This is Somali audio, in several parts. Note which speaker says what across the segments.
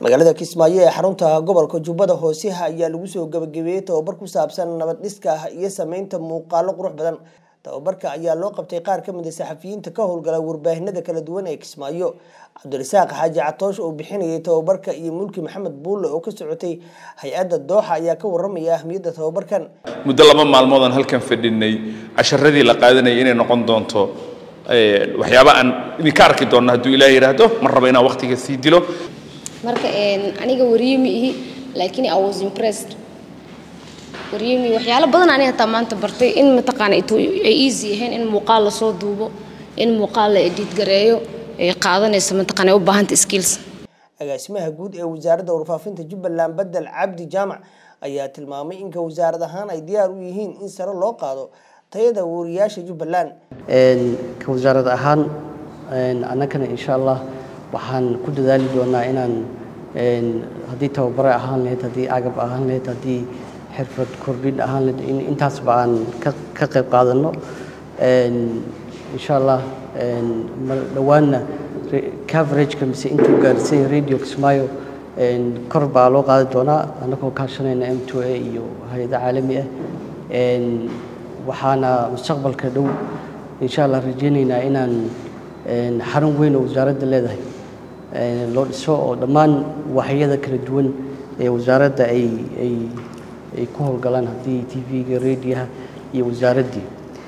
Speaker 1: magaalada kismaayo ee xarunta gobolka jubbada hoose ayaa lagu soo gabagabeeyey tababar ku saabsan nabad dhiska iyo sameynta muuqaalo qurux badan tababarka ayaa loo qabtay qaar ka mid a saxafiyiinta ka howlgala warbaahinada kala duwan ee kismaayo cabdirasaaq xaaji catoosh oo bixinayay tababarka iyo mulki maxamed buulle oo ka socotay hay-adda dooxa ayaa ka waramaya ahmiyadda tababarkan
Speaker 2: muddo laba maalmood aan halkan fadhinay casharadii la qaadanayay inay noqon doonto waxyaaba aan idinka arki doonno hadduu ilaah yidhaahdo mar raba inaan waqtiga sii dilo
Speaker 3: marka aniga wariyemi ihi laakiin i was impressed wariyemi waxyaalo badan aniga hataa maanta bartay in mataqaana ay easy ahayn in muuqaal lasoo duubo in muuqaal la edit gareeyo ay qaadanayso mataqaana ay u baahanta skills
Speaker 1: agaasimaha guud ee wasaaradda warfaafinta jubbaland bedel cabdi jaamac ayaa tilmaamay inka wasaarad ahaan ay diyaar u yihiin in sare loo qaado tayada wariyaasha jubbaland
Speaker 4: ka wasaarad ahaan annagana insha allah waxaan ku dadaali doonaa inaan haddii tababare ahaan lahayd haddii agab ahaan lahayd haddii xirfad kordhin ahaan lahayd in intaasba aan ka qayb qaadanno insha allah dhowaanna coverageka mise intuu gaarsiin radio kismaayo kor baa loo qaadi doonaa annagoo kaashanayna m two a iyo hay-ado caalami ah waxaana mustaqbalka dhow insha allah rajeynaynaa inaan xarun weyn oo wasaaradda leedahay loo dhiso oo dhammaan waxyada kala duwan ee wasaaradda ay ay ay ku howlgalaan haddii t v-ga radioha iyo wasaaraddii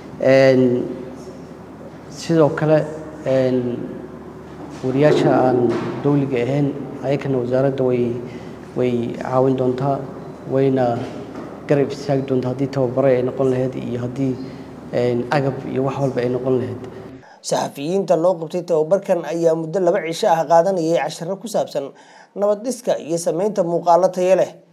Speaker 4: sidoo kale wariyaasha aan dowliga ahayn ayakana wasaaradda way way caawin doontaa wayna garab istaagi doontaa haddii tababare ay noqon lahayd iyo haddii agab iyo wax walba ay noqon lahayd
Speaker 1: saxafiyiinta loo qabtay tababarkan ayaa muddo laba cisho ah qaadanayay casharo ku saabsan nabad dhiska iyo sameynta muuqaalo tayo leh